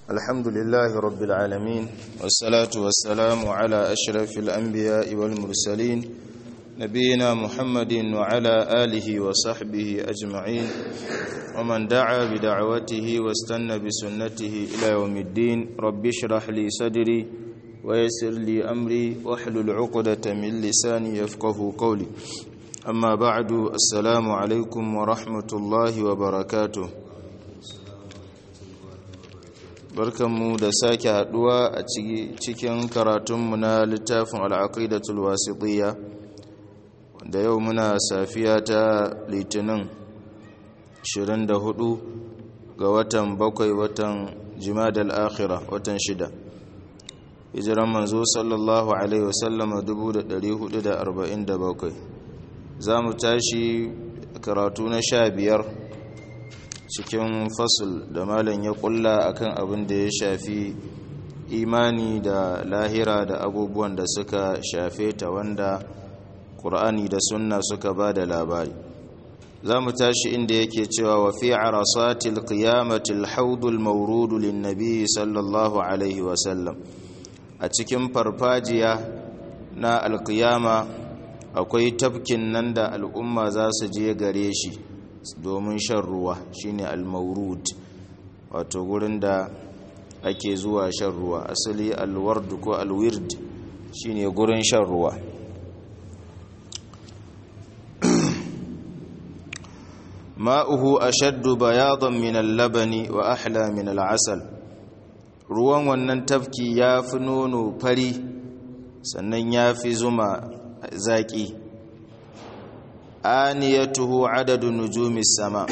الحمد لله رب العالمين والصلاة والسلام على أشرف الأنبياء والمرسلين نبينا محمد وعلى آله وصحبه أجمعين ومن دعا بدعوته واستنى بسنته إلى يوم الدين رب اشرح لي صدري ويسر لي أمري واحلل عقدة من لساني يفقه قولي أما بعد السلام عليكم ورحمة الله وبركاته barkanmu da sake haduwa a cikin karatunmu na littafin al'aqidatul wasitiyya da yau muna safiya ta litinin 24 ga watan bakwai watan jimadal akhira watan shida hijiran manzo sallallahu alaihi wasallam 1447 za mu tashi karatu na sha biyar cikin fasul da malam ya kulla akan abin da ya shafi imani da lahira da abubuwan da suka shafe ta wanda ƙur'ani da sunna suka ba da labari za mu tashi inda yake cewa wa fi arasatil qiyamatil haudul maurudu linnabi sallallahu alaihi wasallam a cikin farfajiya na alkiyama akwai tafkin nan da al'umma za su je gare shi domin shan ruwa shine al-maurud wato gurin da ake zuwa shan ruwa asali al-ward ko al-wird shine gurin shan ruwa ma'uhu ashaddu bayadan min al-labani wa ahla min al-asal ruwan wannan tafki yafi nono fari sannan yafi zuma zaki aniyatuhu adadu nujumis sama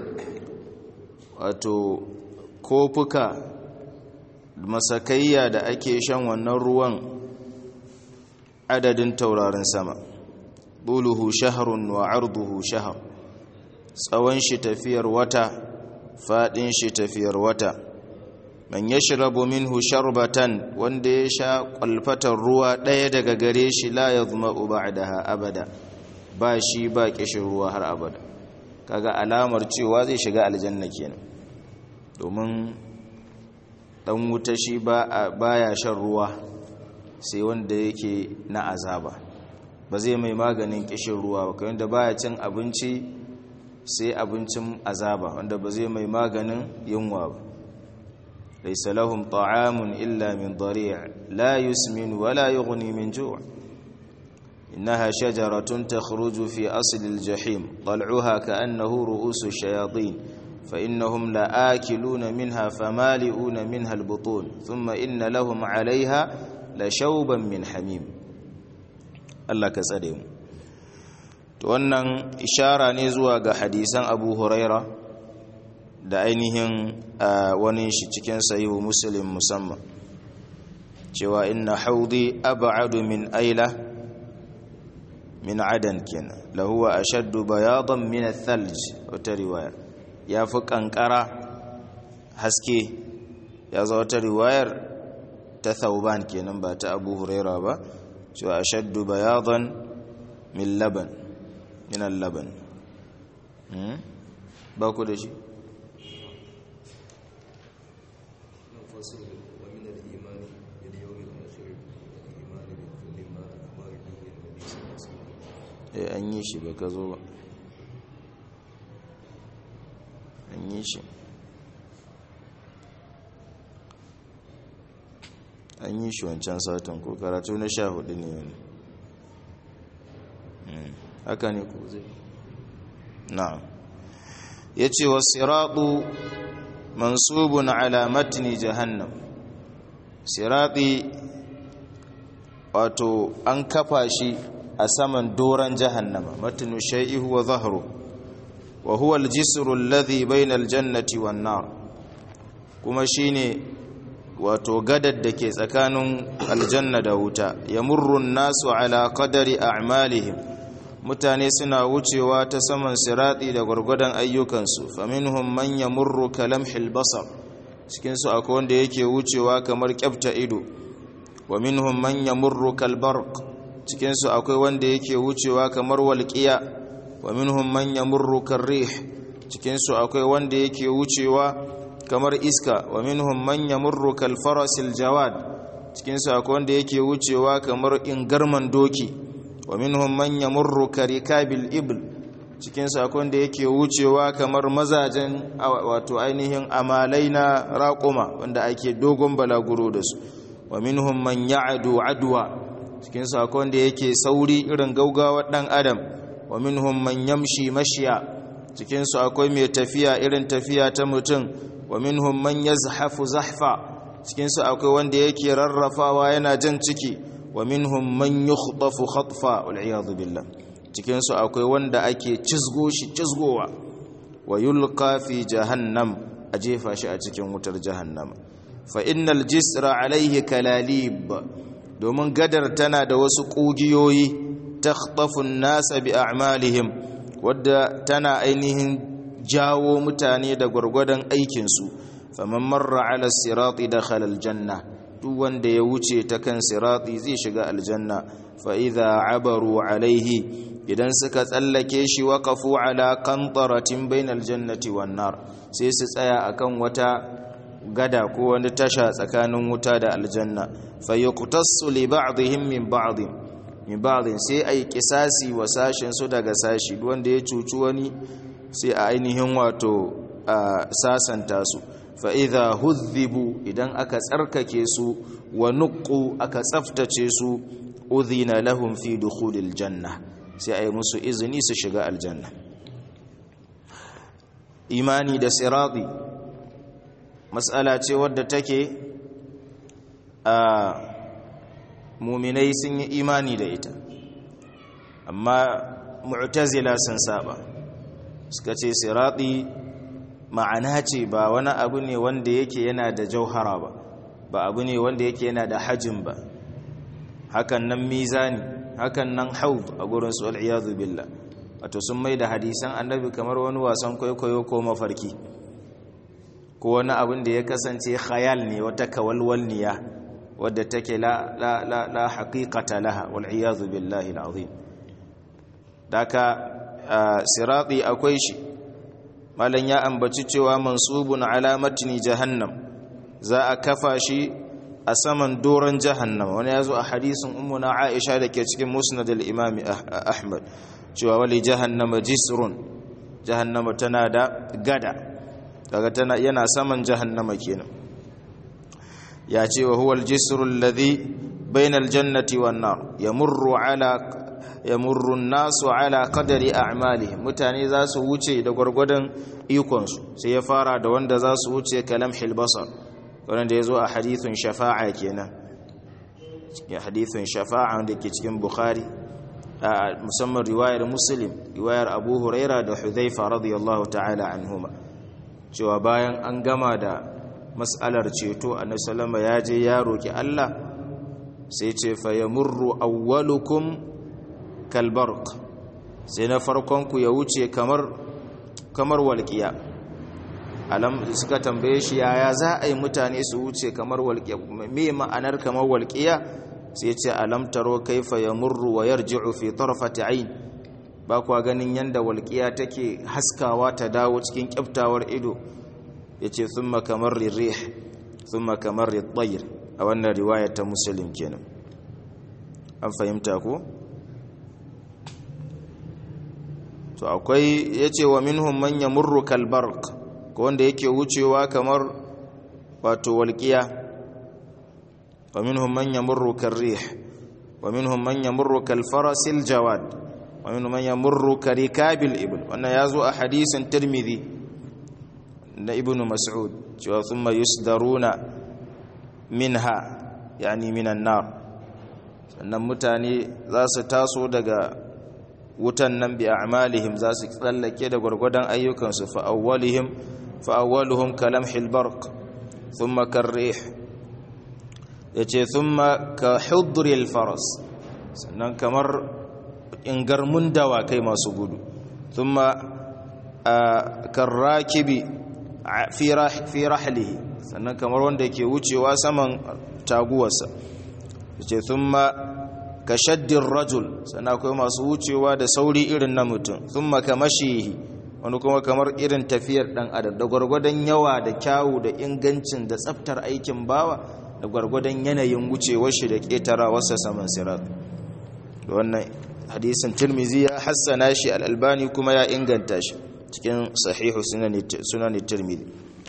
wato kofuka masakayya da ake shan wannan ruwan adadin taurarin sama buluhu shahrun wa arduhu shahr tsawon shi tafiyar wata fadin shi tafiyar wata man yashrabu minhu sharbatan wanda ya sha kwalfatar ruwa daya daga gare shi la yadhma'u ba'daha abada ba shi ba kishin ruwa har abada kaga alamar cewa zai shiga aljanna kenan domin dan wuta shi ba baya shan ruwa sai wanda yake na azaba ba zai mai maganin kishin ruwa ba kamar da baya cin abinci sai abincin azaba wanda ba zai mai maganin yunwa ba laysa lahum ta'amun illa min dari' la yusmin wala yughni min ju' إنها شجرة تخرج في أصل الجحيم طلعها كأنه رؤوس الشياطين فإنهم لآكلون منها فمالئون منها البطون ثم إن لهم عليها لشوبا من حميم الله كسدهم wannan ishara ne zuwa ga hadisan abu huraira da ainihin wani shi cikin sayiwu muslim musamman cewa inna haudi ab'adu min aila min adan kenan lahuwa ashaddu bayadan min ath-thalj wata riwaya yafi kankara haske ya zo wata riwayar ta thauban kenan ba ta abu huraira ba cewa ashaddu bayadan min laban min al-laban ba ku da shi eh an yi shi ba ka zo ba an yi shi an yi shi wancan satin ko karatu na sha hudu ne wani haka ne ko zai na ya ce wa siraɗu mansubun alamatini jahannam siraɗi wato an kafa shi a saman doron jahannama matinu shai'ihu wa zahru wa huwa aljisru alladhi bayna aljannati wan nar kuma shine wato gadar da ke tsakanin aljanna da wuta yamurru an-nasu ala qadari a'malihim mutane suna wucewa ta saman sirati da gurgudan ayyukansu faminhum man yamurru kalamhil basar cikin su akwai wanda yake wucewa kamar kyafta ido wa minhum man yamurru kalbarq cikinsu akwai wanda yake wucewa kamar walƙiya wa minhum man yamurru karrih cikinsu akwai wanda yake wucewa kamar iska wa minhum man yamurru kal farasil jawad cikin su akwai wanda yake wucewa kamar ingarman doki wa minhum man yamurru karikabil ibl cikin su akwai wanda yake wucewa kamar mazajen wato ainihin amalai na raƙuma wanda ake dogon balaguro da su wa minhum man ya'du adwa cikin su akwai wanda yake sauri irin gaugawar dan adam wa minhum man yamshi mashiya cikin su akwai mai tafiya irin tafiya ta mutum wa minhum man yazhafu zahfa cikin su akwai wanda yake rarrafawa yana jan ciki wa minhum man yukhdafu khatfa wal iyad billah cikin su akwai wanda ake cizgo shi cizgowa wa yulqa fi jahannam a jefa shi a cikin wutar jahannama fa innal jisra alaihi kalalib domin gadar tana da wasu kugiyoyi takhtafu an-nasa bi a'malihim wadda tana ainihin jawo mutane da gwargwadon aikinsu faman marra ala sirati dakhala aljanna duk wanda ya wuce ta kan sirati zai shiga aljanna fa idza abaru alaihi idan suka tsallake shi waqafu ala qantaratin bainal jannati wan nar sai su tsaya akan wata gada ko wani tasha tsakanin wuta da aljanna fa yuqtassu li ba'dihim min ba'd min ba'd sai ai kisasi wa sashin su daga sashi wanda ya cuci wani sai a ainihin wato sasanta su fa'iza huzzibu idan aka tsarkake su wa nuku aka tsaftace su uzina lahum fi dukhulil janna sai a yi musu izini su shiga aljanna imani da sirati matsala ce wadda take a muminai sun yi imani da ita amma mu'tazila sun saba suka ce sirati ma'ana ce ba wani abu ne wanda yake yana da jauhara ba ba abu ne wanda yake yana da hajin ba hakan nan mizani hakan nan haud a gurin su al'iyadu billah wato sun mai da hadisan annabi kamar wani wasan kwaikwayo ko mafarki ko wani abin da ya kasance khayal ne wata kawalwalniya wadda take la la la la haqiqata laha wal iyadu billahi alazim daka sirati akwai shi malan ya ambaci cewa mansubun alamatini jahannam za a kafa shi a saman doron jahannam wani ya zo a hadisin ummuna aisha da ke cikin musnad al-imam ahmad cewa wali jahannama jisrun jahannama tana da gada daga tana yana saman jahannama kenan ya ce wa huwa al-jisru alladhi bayna al-jannati wan nar yamurru ala yamurru nasu ala qadari a'malihim mutane za su wuce da gwargwadon ikonsu sai ya fara da wanda za su wuce kalam hilbasar wanda ya zo a hadithun shafa'a kenan ya hadithun shafa'a wanda ke cikin bukhari musamman riwayar muslim riwayar abu huraira da hudhaifa radiyallahu ta'ala anhuma cewa bayan an gama da mas'alar ceto annabi sallama ya je ya roki Allah sai ce fa yamurru awwalukum kalbarq sai na farkon ku ya wuce kamar kamar walqiya alam suka tambaye shi yaya za a yi mutane su wuce kamar walqiya me ma'anar kamar walqiya sai ce alam taro kaifa yamurru wa yarji'u fi tarfati ayn ba kwa ganin yanda walqiya take haskawa ta dawo cikin kyaftawar ido yace thumma kamar rih thumma kamar at-tayr a wannan riwaya ta muslim kenan an fahimta ko to akwai yace wa minhum man yamurru kal barq ko wanda yake wucewa kamar wato walqiya wa minhum man yamurru kar rih wa minhum man yamurru kal farasil jawad wa minhum man yamurru karikabil ibl wannan yazo a hadisin tirmidhi na ibnu mas'ud cewa thumma yusdaruna minha yani minan nar sannan mutane za su taso daga wutan nan bi a'malihim za su tsallake da gwargwadon ayyukansu fa awwalihim fa awwaluhum kalamhil barq thumma karrih yace thumma ka hudril faras sannan kamar ingarmun dawakai masu gudu thumma karrakibi fi rahlihi sannan kamar wanda ke wucewa saman taguwarsa yace thumma ka shaddin rajul sannan akwai masu wucewa da sauri irin na mutum thumma ka mashihi wani kuma kamar irin tafiyar dan adam da gwargwadon yawa da kyawu da ingancin da tsaftar aikin bawa da gwargwadon yanayin wucewar shi da ƙetarawarsa saman sirat da wannan hadisin tirmizi ya hassana shi al'albani kuma ya inganta shi cikin sahihu sunan tirmizi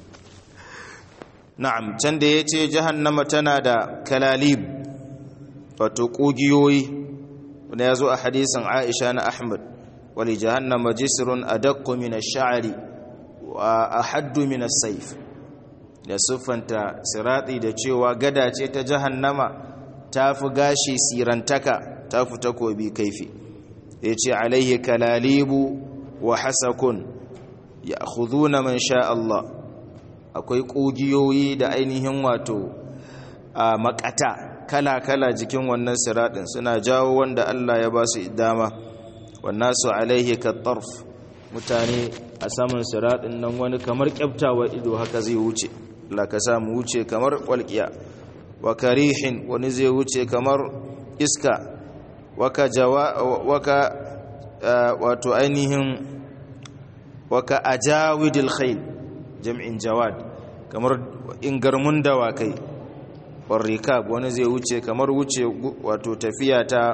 na'am can da ya ce jahannama tana da kalalib wato ƙugiyoyi wanda ya zo a hadisin aisha na ahmad wali jahannama jisrun adaqqu min ash-sha'ri wa ahaddu min as-sayf da siffanta sirati da cewa gada ce ta jahannama tafi gashi sirantaka tafi takobi kaifi yace alaihi kalalibu wa hasakun ya'khuduna man sha Allah akwai kugiyoyi da ainihin wato a makata kala-kala jikin wannan siratin suna jawo wanda Allah ya ba su dama wannan su alaihi kattarf mutane a saman siratin nan wani kamar kyaftawa ido haka zai wuce la ka samu wuce kamar walƙiya wa karihin wani zai wuce kamar iska waka jawa waka wato ainihin waka ajawidil khayl jam'in jawad kamar ingarmun dawakai warrikab wani zai wuce kamar wuce wato tafiya ta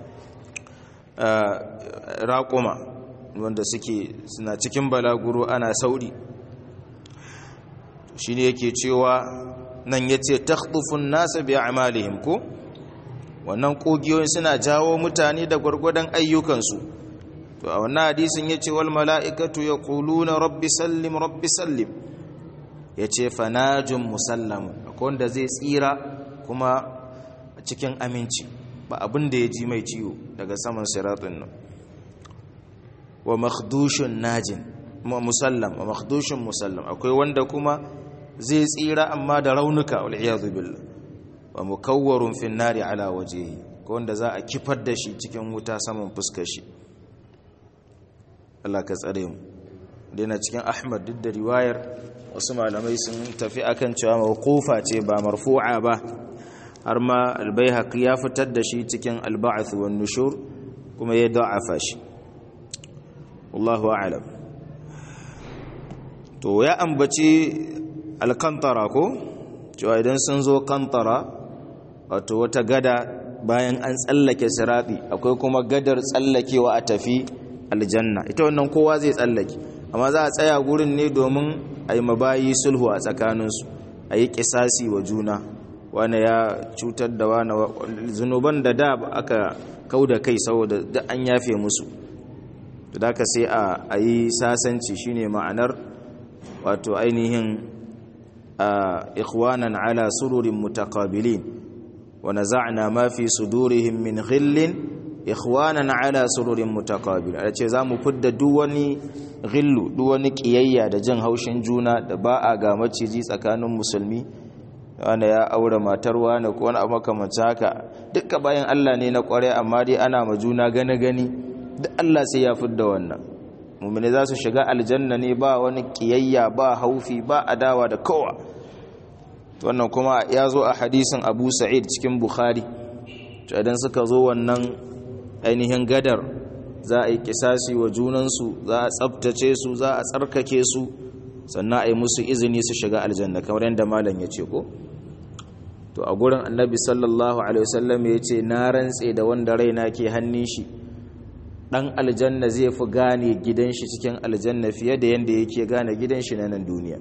raƙuma wanda suke suna cikin balaguro ana sauri shi ne yake cewa nan ya ce takhtufun nasa bi amalihim ko wannan ƙogiyoyin suna jawo mutane da gwargwadon ayyukansu to a wannan hadisin ya ce wal mala'ikatu ya na rabbi sallim rabbi sallim ya ce fanajin musallamu akwai wanda zai tsira kuma a cikin aminci ba abin da ya ji mai ciwo daga saman siratun nan wa makhdushin najin musallam wa makhdushin musallam akwai wanda kuma zai tsira amma da raunuka wal'iyadu billah wa mukawwarun fin nari ala wajehi ko wanda za a kifar da shi cikin wuta saman fuskar shi Allah ka tsare mu dina cikin Ahmad duk da riwayar wasu malamai sun tafi akan cewa mawqufa ce ba marfu'a ba har ma al-Baihaqi ya fitar da shi cikin al-Ba'th wan Nushur kuma ya da'afa shi wallahu a'lam to ya ambaci al-Qantara ko cewa idan sun zo Qantara wato wata gada bayan an tsallake sirati akwai kuma gadar tsallakewa a tafi aljanna ita wannan kowa zai tsallake amma za a tsaya gurin ne domin a yi mabayi sulhu a tsakaninsu a yi kisasi wa juna wane ya cutar da wane zunuban da da aka kau da kai saboda da an yafe musu da ka sai a yi sasanci shine ma'anar wato ainihin ikhwanan ala sururin mutakabilin wa naza'na ma fi sudurihim min ghillin ikhwanan ala sururin mutaqabil a ce zamu fidda duk wani ghillu duk wani kiyayya da jin haushin juna da ba a ga maciji tsakanin musulmi wanda ya aure matar wani ko wani abu makamancin haka dukka bayan Allah ne na kware amma dai ana ma juna gane gani duk Allah sai ya fidda wannan mu'mini za su shiga aljanna ne ba wani kiyayya ba haufi ba adawa da kowa wannan kuma ya zo a hadisin Abu Sa'id cikin Bukhari idan suka zo wannan ainihin gadar za a yi kisasi wa junansu za a tsabtace su za a tsarkake su sannan a yi musu izini su shiga aljanna kamar yadda malam ya ce ko to a gurin annabi sallallahu alaihi wasallam ya ce na rantse da wanda raina ke hannun shi dan aljanna zai fi gane gidan shi cikin aljanna fiye da yadda yake gane gidan shi na nan duniya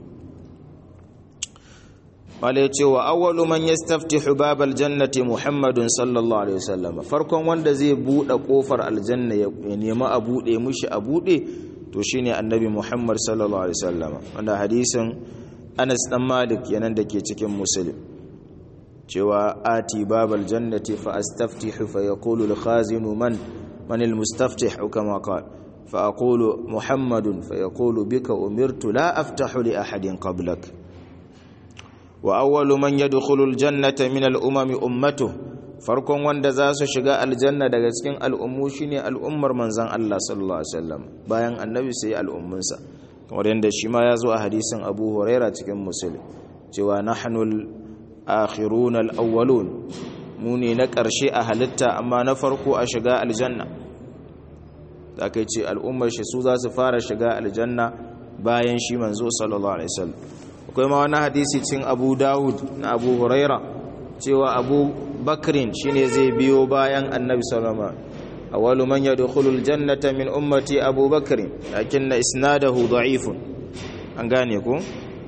wale ce wa awwalu man yastaftihu babal jannati muhammadun sallallahu alaihi wasallam farkon wanda zai bude kofar aljanna ya nemi a bude mushi a bude to shine annabi muhammad sallallahu alaihi wasallam wanda hadisin Anas dan Malik yanan dake cikin Muslim cewa ati babal jannati fa astaftihu fa yaqulu al khazinu man man al mustaftih kama qala fa aqulu muhammadun fa yaqulu bika umirtu la aftahu li ahadin qablak wa awwalu man yadkhulu aljannata min al-umami ummatuh farkon wanda za su shiga aljanna daga cikin al'ummu shine al'ummar manzon Allah sallallahu alaihi wasallam bayan annabi sai al'ummunsa kamar yadda shi ma ya zo a hadisin Abu Huraira cikin Muslim cewa nahnu al-akhirun al-awwalun mu ne na ƙarshe a halitta amma na farko a shiga aljanna da aka ce al'ummar shi su za su fara shiga aljanna bayan shi manzo sallallahu alaihi wasallam akwai ma wani hadisi cin abu dawud na abu huraira cewa abu bakrin shine zai biyo bayan annabi sallallahu alaihi wasallam awwalu man yadkhulul jannata min ummati abu bakrin lakinna isnadahu da'ifun an gane ku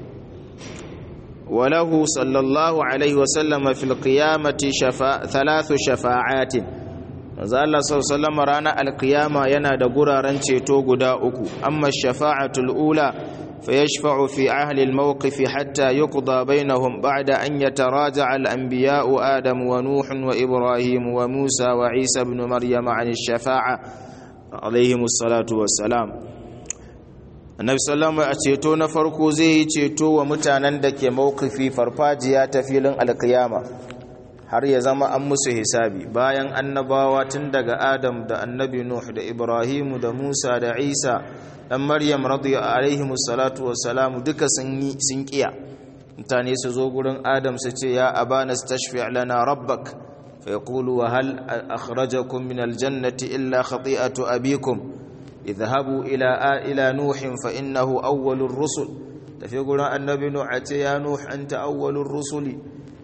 وله صلى الله عليه وسلم في القيامة شفاء ثلاث شفاعات manzo Allah sallallahu alaihi rana alqiyama yana da guraren ceto guda uku amma shafa'atul ula fayashfa'u fi ahli almawqif hatta yuqda bainahum ba'da an yataraja'a al-anbiya'u adam wa nuh wa ibrahim wa musa wa isa ibn maryam 'an ash-shafa'a alaihimus salatu wassalam annabi sallama a ceto na farko zai yi ceto wa mutanen da ke mawkifi farfajiya ta filin alkiyama har ya zama an musu hisabi bayan annabawa tun daga adam da annabi nuh da ibrahimu da musa da isa dan maryam radiyallahu alaihi salatu wassalamu duka sun yi sun kiya mutane su zo gurin adam su ce ya abana stashfi' lana rabbak fa yaqulu wa hal akhrajakum min aljannati illa khati'atu abikum اذهبوا إلى إلى نوح فإنه أول الرسل tafi gurin annabi nuh a ce ya nuh anta awwalur rusuli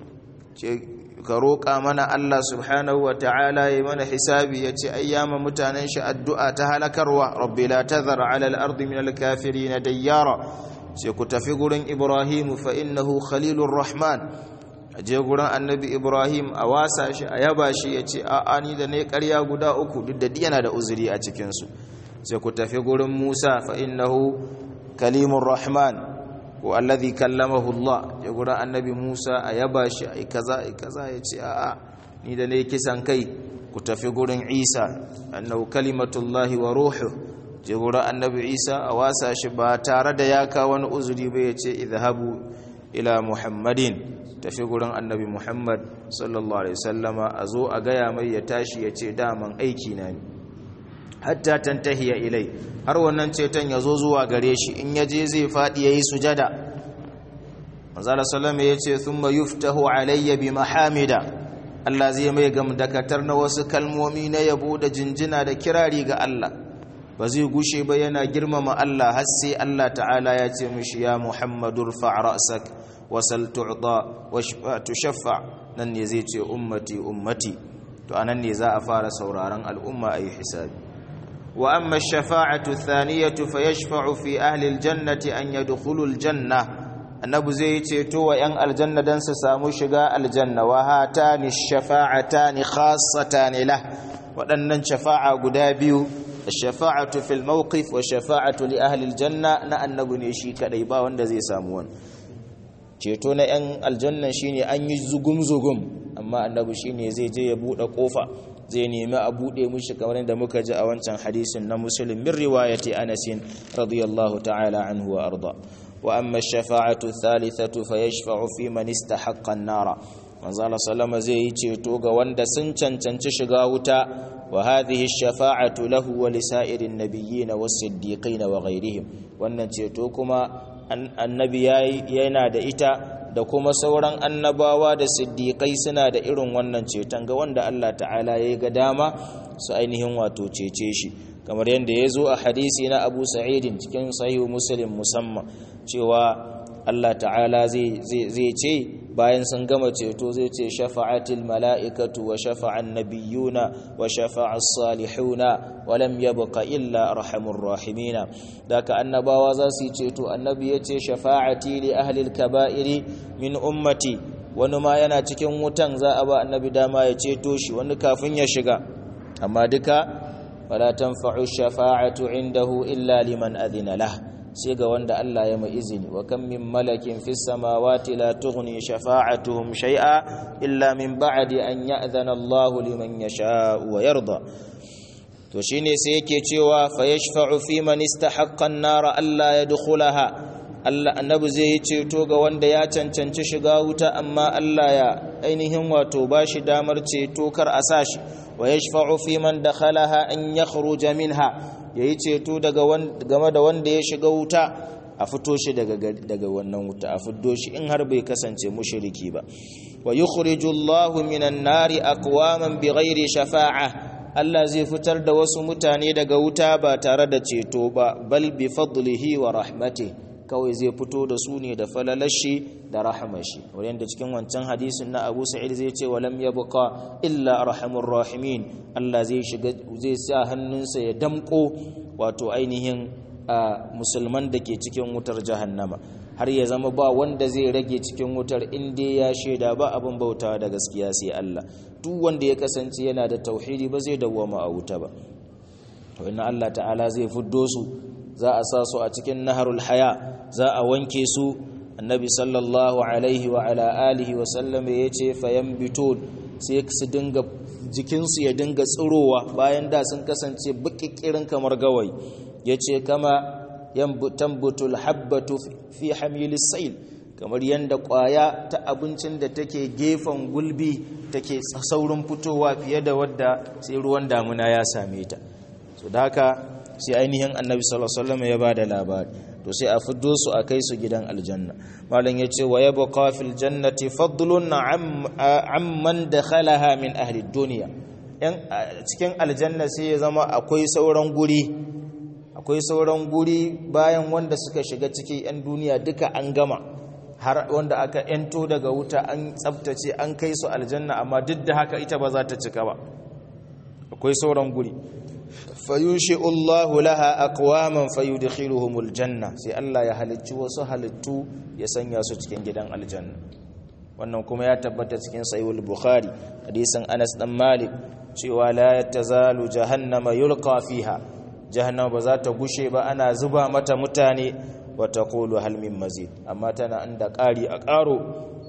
ka roƙa mana Allah subhanahu wa ta'ala ya mana hisabi ya ce ayyama mutanen shi addu'a ta halakarwa rabbi la tazar ala al-ardi min al-kafirin dayyara sai ku tafi gurin ibrahim fa innahu khalilur rahman aje gurin annabi ibrahim a wasa shi a yaba shi ya ce a'a ni da ne ƙarya guda uku duk da yana da uzuri a cikinsu sai ku tafi gurin Musa fa innahu kalimur rahman ko alladhi kallamahu Allah ya gurin annabi Musa a yaba shi ai kaza ai kaza ya ce a'a ni da ne kisan kai ku tafi gurin Isa annahu kalimatullahi wa ruhu je gurin annabi Isa a wasa shi ba tare da ya kawo wani uzuri ba ya ce idhabu ila Muhammadin tafi gurin annabi Muhammad sallallahu alaihi wasallama a zo a gaya mai ya tashi ya ce daman aiki na ne hatta tantahiya ilai har wannan ceton ya zo zuwa gare shi in ya je zai faɗi ya yi sujada manzala salama ya ce sun ma yuftahu alayya bi mahamida Allah zai mai gamdakatar na wasu kalmomi na yabo da jinjina da kirari ga Allah ba zai gushe ba yana girmama Allah har sai Allah ta'ala ya ce mishi ya muhammadur fa'rasak wasal tu'ta wa tushaffa nan ne zai ce ummati ummati to anan ne za a fara sauraron al'umma ayi hisabi وأما الشفاعة الثانية فيشفع في أهل الجنة أن يدخلوا الجنة annabi zai ceto wa 'yan aljanna don su samu shiga aljanna wa hatani shafa'atani khassatani lah waɗannan shafa'a guda biyu shafa'atu fil mawqif wa shafa'atu li ahli aljanna na annabi ne shi kadai ba wanda zai samu wani ceto na 'yan aljanna shine an yi zugum zugum amma annabi shine zai je ya bude kofa zai nemi a buɗe mushi kamar da muka ji a wancan hadisin na musulun min riwayati anasin radiyallahu ta'ala anhu wa arda wa amma shafa'atu thalithatu fa yashfa'u fi man istahaqqa an-nara manzo Allah sallama zai yi ceto ga wanda sun cancanci shiga wuta wa hadhihi ash-shafa'atu lahu wa li sa'irin nabiyyin was-siddiqin wa ghayrihim wannan ceto kuma annabi yana da ita da kuma sauran annabawa da siddiƙai suna da irin wannan ceton ga wanda Allah ta'ala ya ga dama su ainihin wato cece shi kamar yadda ya zo a hadisi na abu sa'idin cikin sahihu muslim musamman cewa Allah ta'ala zai ce bayan sun gama ceto zai ce shafa'atil mala'ikatu wa shafa'an nabiyuna wa shafa'as salihuna wa lam yabqa illa arhamur rahimina daka annabawa za su yi ceto annabi ya ce shafa'ati li ahli al-kaba'iri min ummati wani ma yana cikin wutan za a ba annabi dama ya ceto shi wani kafin ya shiga amma duka wala tanfa'u shafa'atu indahu illa liman adhina lahu sai ga wanda Allah ya mai izini wa kan min malakin fis samawati la tughni shafa'atuhum shay'a illa min ba'di an ya'zana Allah liman yasha'u wa yarda to shine sai yake cewa fa yashfa'u fi man istahaqqa an-nar alla yadkhulaha Allah annabi zai yi ceto ga wanda ya cancanci shiga wuta amma Allah ya ainihin wato bashi damar ceto kar a sashi wa yashfa'u fi man dakhalaha an yakhruja minha yayi ceto daga game da wanda ya shiga wuta a fito shi daga daga wannan wuta a fiddo shi in har bai kasance mushriki ba wa yukhriju Allahu minan nari aqwaman bighairi shafa'a Allah zai fitar da wasu mutane daga wuta ba tare da ceto ba bal bi fadlihi wa rahmatihi kawai zai fito da su ne da falalashi da rahamashi wurin da cikin wancan hadisin na Abu Sa'id zai ce walam yabqa illa arhamur rahimin Allah zai shiga zai sa hannunsa ya damko wato ainihin musulman da ke cikin wutar jahannama har ya zama ba wanda zai rage cikin wutar inda ya shaida ba abin bautawa da gaskiya sai Allah duk wanda ya kasance yana da tauhidi ba zai dawwama a wuta ba to inna Allah ta'ala zai fuddo su za a sa su a cikin naharul haya za a wanke su annabi sallallahu alaihi wa ala alihi wa sallam ya ce fayambitun sai su dinga jikinsu ya dinga tsirowa bayan da sun kasance bukikirin kamar gawayi ya ce kama tambutul habbatu fi hamilis sail kamar yadda kwaya ta abincin da take gefen gulbi take saurin fitowa fiye da wadda sai ruwan damuna ya same ta so da haka sai ainihin annabi sallallahu alaihi wasallam ya bada labari to sai a fiddo su a kai su gidan aljanna malam yace wa yabqa fil jannati fadlun amman dakhalaha min ahli dunya yan cikin aljanna sai ya zama akwai sauran guri akwai sauran guri bayan wanda suka shiga ciki yan duniya duka an gama har wanda aka ento daga wuta an tsaftace an kai su aljanna amma duk da haka ita ba za ta cika ba akwai sauran guri fayunshi'u Allahu laha aqwaman fayudkhiluhumul janna sai Allah ya halicci wasu halittu ya sanya su cikin gidan aljanna wannan kuma ya tabbata cikin sahihul bukhari hadisin Anas dan Malik cewa la tazalu jahannama yulqa fiha jahannama ba za ta gushe ba ana zuba mata mutane wa taqulu hal min mazid amma tana inda ƙari a ƙaro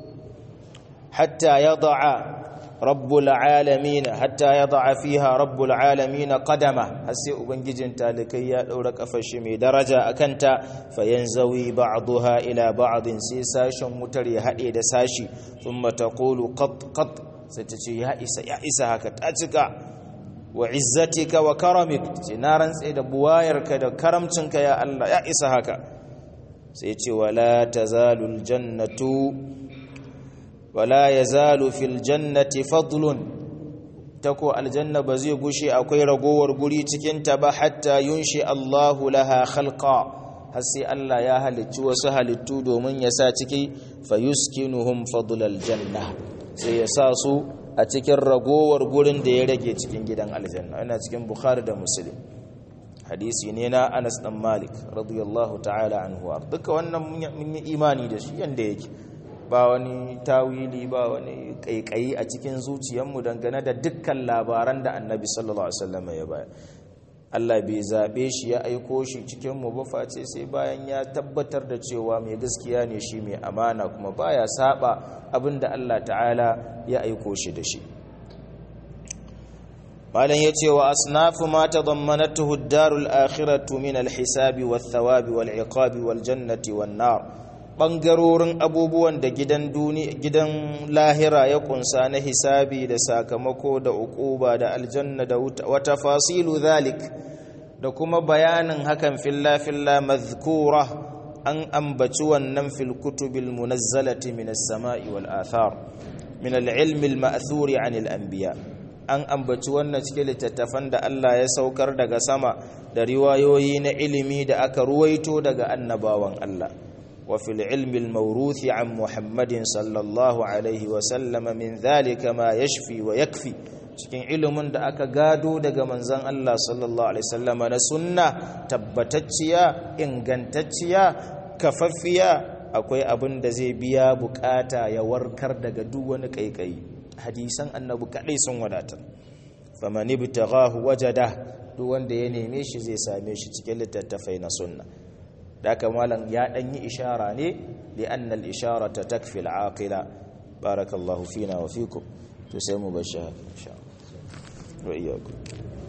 hatta yada'a rabbul alamin hatta yad'a fiha rabbul alamin qadama har sai ubangijin talikai ya daura kafar shi mai daraja akanta fayanzawi ba'daha ila ba'din sai sashen wutar ya hade da sashi thumma taqulu qat qat sai ta ce ya isa ya isa haka ta cika wa izzatika wa karamik ce na rantse da buwayarka da karamcinka ya Allah ya isa haka sai ce wala tazalul jannatu wala ya zalu fil jannati fadlun ta ko aljanna ba zai gushe akwai ragowar guri cikinta ba hatta yunshi Allahu laha khalqa har sai Allah ya halicci wasu halittu domin ya sa ciki fayuskinuhum fadlal janna sai ya sa su a cikin ragowar gurin da ya rage cikin gidan aljanna ina cikin bukhari da muslim hadisi ne na Anas dan Malik radiyallahu ta'ala anhu duka wannan mun yi imani da shi yanda yake ba wani tawili ba wani kaikayi a cikin zuciyarmu dangane da dukkan labaran da annabi sallallahu alaihi wasallam ya bayar Allah bai zabe shi ya aiko shi cikin mu ba face sai bayan ya tabbatar da cewa mai gaskiya ne shi mai amana kuma baya saba abinda Allah ta'ala ya aiko shi da shi malam yace wa asnafu ma tadammanatuhu ad-darul akhiratu min al-hisabi wath-thawabi wal-iqabi wal-jannati wan-nar ɓangarorin abubuwan da gidan gidan lahira ya kunsa na hisabi da sakamako da uquba da aljanna da wata fasilu zalik da kuma bayanin hakan filla filla mazkura an ambaci wannan fil kutubil munazzalati min as-sama'i wal athar min al-ilmi al-ma'thuri 'an al-anbiya an ambaci wannan cikin littattafan da Allah ya saukar daga sama da riwayoyi na ilimi da aka ruwaito daga annabawan Allah وفي العلم الموروث عن محمد صلى الله عليه وسلم من ذلك ما يشفي ويكفي cikin ilimin da aka gado daga manzon Allah sallallahu alaihi wasallam na sunna tabbatacciya ingantacciya kafaffiya akwai abin da zai biya bukata ya warkar daga duk wani kaikayi hadisan annabi kadai sun wadata faman ibtaghahu wajada duk wanda ya neme shi zai same shi cikin littattafai na sunna da aka malam ya dan yi ishara ne li anna al isharata takfi al aqila barakallahu fina wa fikum to sai mu bashi insha Allah wa iyyakum